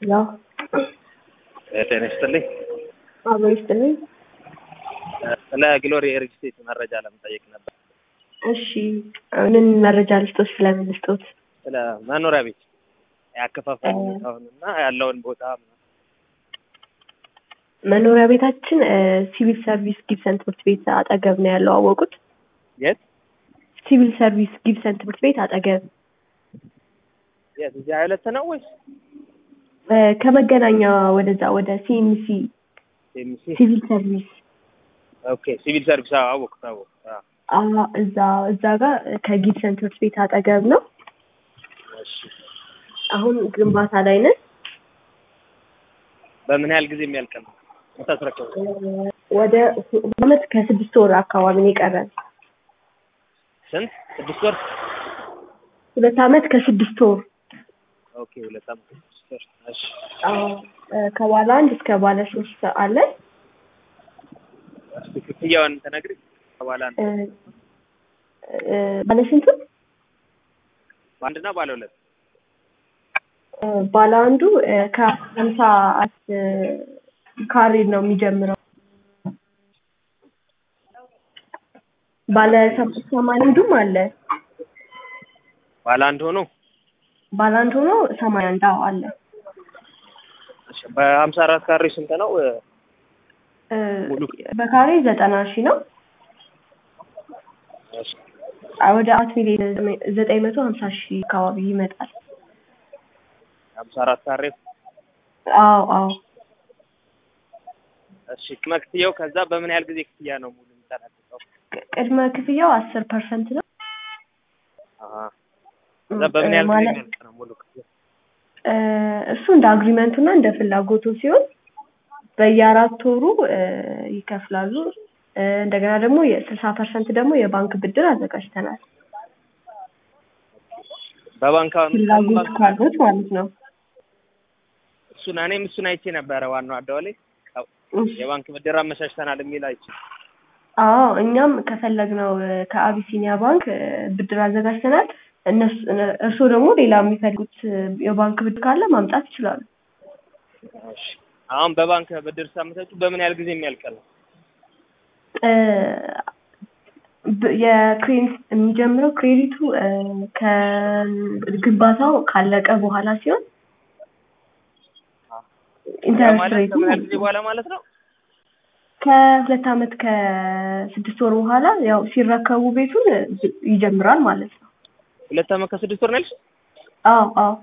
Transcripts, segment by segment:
ያው ጤና ይስጥልኝ። አብሮ ይስጥልኝ። ስለ ግሎሪ ሪል ስቴት መረጃ ለመጠየቅ ነበር። እሺ ምን መረጃ ልስጦት? ስለምን ልስጦት? ስለ መኖሪያ ቤት ያከፋፈል ሁኔታውን እና ያለውን ቦታ መኖሪያ ቤታችን ሲቪል ሰርቪስ ጊብሰን ትምህርት ቤት አጠገብ ነው ያለው። አወቁት? የት ሲቪል ሰርቪስ ጊብሰን ትምህርት ቤት አጠገብ የት እዚህ ሁለት ነው ወይስ እ ከመገናኛ ወደዛ ወደ ሲኤምሲ ኤምሲ? ሲቪል ሰርቪስ ኦኬ ሲቪል ሰርቪስ አወቅኩት አወቅኩት። አዎ። አ እዛ እዛ ጋር ከጊብሰን ትምህርት ቤት አጠገብ ነው። እሺ አሁን ግንባታ ላይ ነን። በምን ያህል ጊዜ የሚያልቅ ነው የምታስረክበው? ወደ አመት ከስድስት ወር አካባቢ ነው የቀረን። ስንት? ስድስት ወር? ሁለት አመት ከስድስት ወር ኦኬ ሁለት ዓመት ስድስት ወር። እሺ አዎ፣ እ ከባለ አንድ እስከ ባለ ሶስት አለን። እስኪ ክፍያውን ተነግሪ ከባለ አንድ እ እ ባለ ስንቱ? በአንድና ባለ ሁለት እ ባለ አንዱ እ ከሀምሳ አራት ካሬ ነው የሚጀምረው። ባለ ሰ- ሰማንያ አንዱም አለ። ባለ አንድ ሆኖ ባለ አንድ ሆኖ ሰማንያ አንድ አዎ አለ። እሺ በሀምሳ አራት ካሬ ስንት ነው? እ ሙሉ በካሬ ዘጠና ሺህ ነው። እሺ አ- ወደ አራት ሚሊዮን ዘጠኝ መቶ ሀምሳ ሺህ አካባቢ ይመጣል። ሀምሳ አራት ካሬ አዎ አዎ እሺ ቅድመ ክፍያው ከዛ በምን ያህል ጊዜ ክፍያ ነው ሙሉ የሚጠናቀቀው? ቅ- ቅድመ ክፍያው አስር ፐርሰንት ነው። አሀ ከዛ በምን ያህል ጊዜ ማለት የሚያልቅ ነው ሙሉ ክፍያ? እ እሱ እንደ አግሪመንቱ እና እንደ ፍላጎቱ ሲሆን በየአራት ወሩ እ ይከፍላሉ። እ እንደገና ደግሞ የስልሳ ፐርሰንት ደግሞ የባንክ ብድር አዘጋጅተናል። በባንክ አሁን ፍላጎት ባንክ ካሉት ማለት ነው። እሱን እኔም እሱን አይቼ ነበረ ዋናው አደባባይ ላይ ያው እሺ። የባንክ ብድር አመቻችተናል የሚል አይቼ አዎ እኛም ከፈለግነው እ ከአቢሲኒያ ባንክ እ ብድር አዘጋጅተናል። እነሱ እነ- እርስዎ ደግሞ ሌላ የሚፈልጉት እ የባንክ ብድር ካለ ማምጣት ይችላሉ። እሺ አሁን በባንክ ብድር ሳመቻቹ በምን ያህል ጊዜ የሚያልቅ ነው? እ ብ- የክሬዲት የሚጀምረው ክሬዲቱ እ ከግንባታው ካለቀ በኋላ ሲሆን ያ ኢንተረስት ማለት ሬቱ ከምን ያህል ጊዜ በኋላ ማለት ነው? ከሁለት አመት ከስድስት ወር በኋላ ያው ሲረከቡ ቤቱን እ ይጀምራል ማለት ነው። ሁለት ዓመት ከስድስት ወር ነው ያልሽ? አዎ አዎ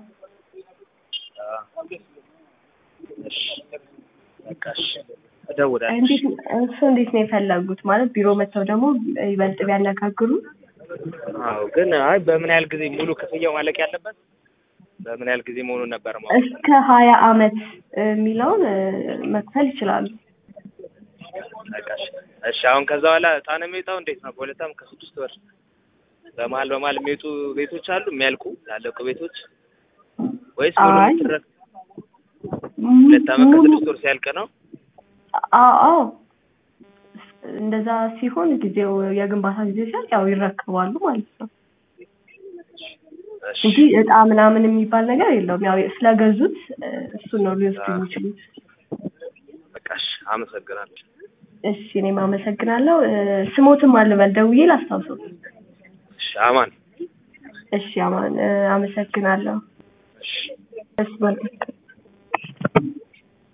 እሺ በቃ እሺ እደውላለሁ። እንዴት እሱ እንዴት ነው የፈለጉት? ማለት ቢሮ መጥተው ደግሞ ይበልጥ ቢያነጋግሩ አዎ ግን አይ በምን ያህል ጊዜ ሙሉ ክፍያው ማለቅ ያለበት በምን ያህል ጊዜ መሆኑን ነበር ማለት እስከ ሀያ አመት የሚለውን እ መክፈል ይችላሉ። በቃ እሺ እሺ አሁን ከዛ በኋላ እጣ ነው የሚወጣው እንዴት ነው? በሁለት ዓመት ከስድስት ወር በመሀል በመሀል የሚወጡ ቤቶች አሉ የሚያልቁ ያለቁ ቤቶች ወይስ ሙሉ አይ የምትረክ ሁለት ዓመት ሙሉ ከስድስት ወር ሲያልቅ ነው? አዎ አዎ እንደዛ ሲሆን ጊዜው የግንባታ ጊዜ ሲያልቅ ያው ይረከባሉ ማለት ነው እሺ እንጂ እጣ ምናምን የሚባል ነገር የለውም። ያው ስለገዙት እ እሱን ነው ሊወስዱ የሚችሉት። በቃ እሺ አመሰግናለሁ። እሺ እኔም አመሰግናለሁ። እ ስሞትም አልበል ደውዬ ላስታውሰው። እሺ አማን እሺ አማን እ አመሰግናለሁ። እሺ እሺ መልካም